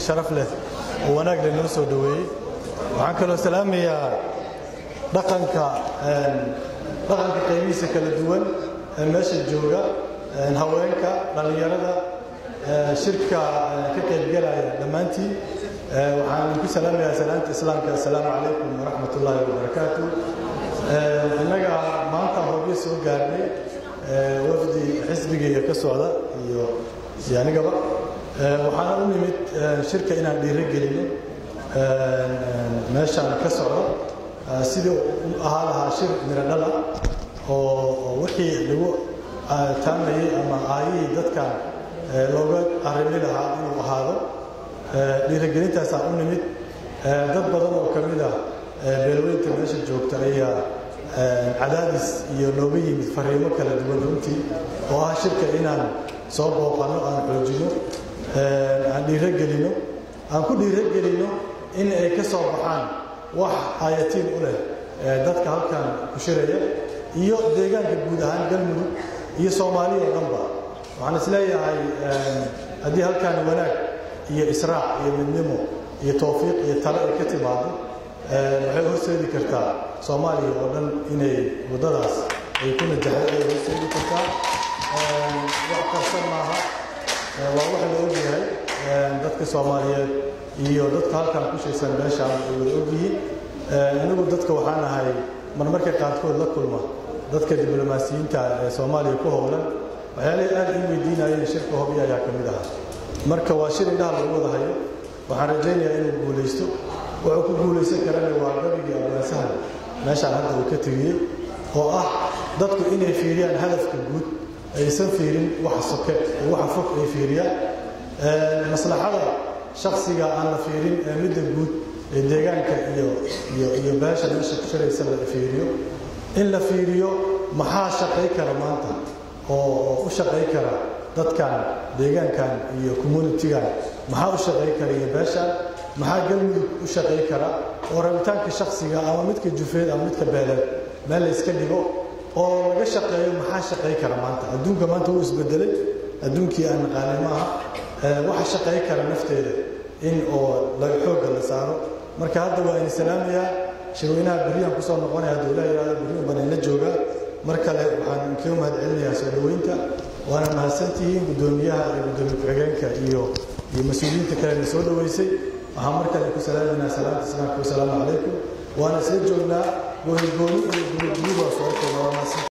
sharaf leh oo wanaag leh noo soo dhoweeyey waxaan kaloo salaamayaa dhaqanka dhaqanka qaybihiisa kala duwan ee meesha jooga haweenka dhallinyarada shirka ka qaybgelaya dhammaantiin waxaan ku salaamayaa salaanta islaamka assalaamu calaykum waraxmat ullaahi wabarakaatu innaga maanta hobyo soo gaarnay wafdi xisbigayga ka socda iyo iyo anigaba waxaana u nimid shirka inaan dhiiro gelino meeshaan ka socdo sidii u ahaa lahaa shir miradhala oo wixii lagu taamayey ama aayihii dadkan looga arrimi lahaa inuu ahaado dhiirigelintaasaan u nimid dad badan oo ka mid ah beelweynta meesha joogta ayaa cadaadis iyo nooga yimid fariimo kala duwan runtii oo ah shirka inaan soo booqanno aan xoojino aan dhiirogelinno aan ku dhiirogelinno in ay ka soo baxaan wax aayatiin u leh dadka halkan ku shiraya iyo deegaanka guud ahaan galmudug iyo soomaaliya oo dhanba waxaan isleeyahay haddii halkan wanaag iyo israac iyo midnimo iyo towfiiq iyo talo ay ka timaado waxay horseedi kartaa soomaaliya oo dhan inay waddadaas ay ku najaxay ay horseedi kartaa wax qarsan maaha waa wax la ogyahay dadka soomaaliyeed iyo dadka halkan ku shaysan meeshaan ay wada ogyihiin anigu dadka waxaan ahay marmarka qaarkood la kulma dadka diblomaasiyiinta ee soomaaliya ku howlan waxyaalihii aad ii weydiinayeen shirka hobyo ayaa ka mid ahaa marka waa shir indhaha lagu wada hayo waxaan rajaynayaa inuu guulaysto wuxuu ku guulaysan karana waa gabigii abwaasahan meeshaan hadda uu ka tegiyey oo ah dadku inay fiiriyaan hadafka guud aysan fiirin waxa soke waxa fog ay fiiriyaan maslaxada shaksiga aan la fiirin ee midda guud ee deegaanka iyo iyo iyo beesha meesha ku shiraysa la fiiriyo in la fiiriyo maxaa shaqay kara maanta oo u shaqay kara dadkan deegaankan iyo communitigan maxaa u shaqay kara iyo beeshaan maxaa galmudug u shaqay kara oo rabitaanka shaksiga ama midka jufeed ama midka beeleed meel la iska dhigo oo laga shaqeeyo maxaa shaqay kara maanta adduunka maanta wuu isbedelay adduunkii aan naqaanay maaha waxa shaqay kara nafteeda in oo laga xoogga la saaro marka hadda waa ini salaamayaa shirweynaha beriyaan kusoo noqonaya hadduu ilaa yidhahdo beriyun baan ila joogaa mar kale waxaan kaga mahad celinayaa soo dhoweynta waana mahadsantihiin guddoomiyaha iyo guddoomiye ku-xigeenka iyo iyo mas-uuliyiinta kalena soo dhoweysay waxaan mar kale ku salaaminaa salaamta islaamka wasalaamu calaykum waana isla joognaa gooni gooni iyo guriguri baa soo kooba waa mahadsan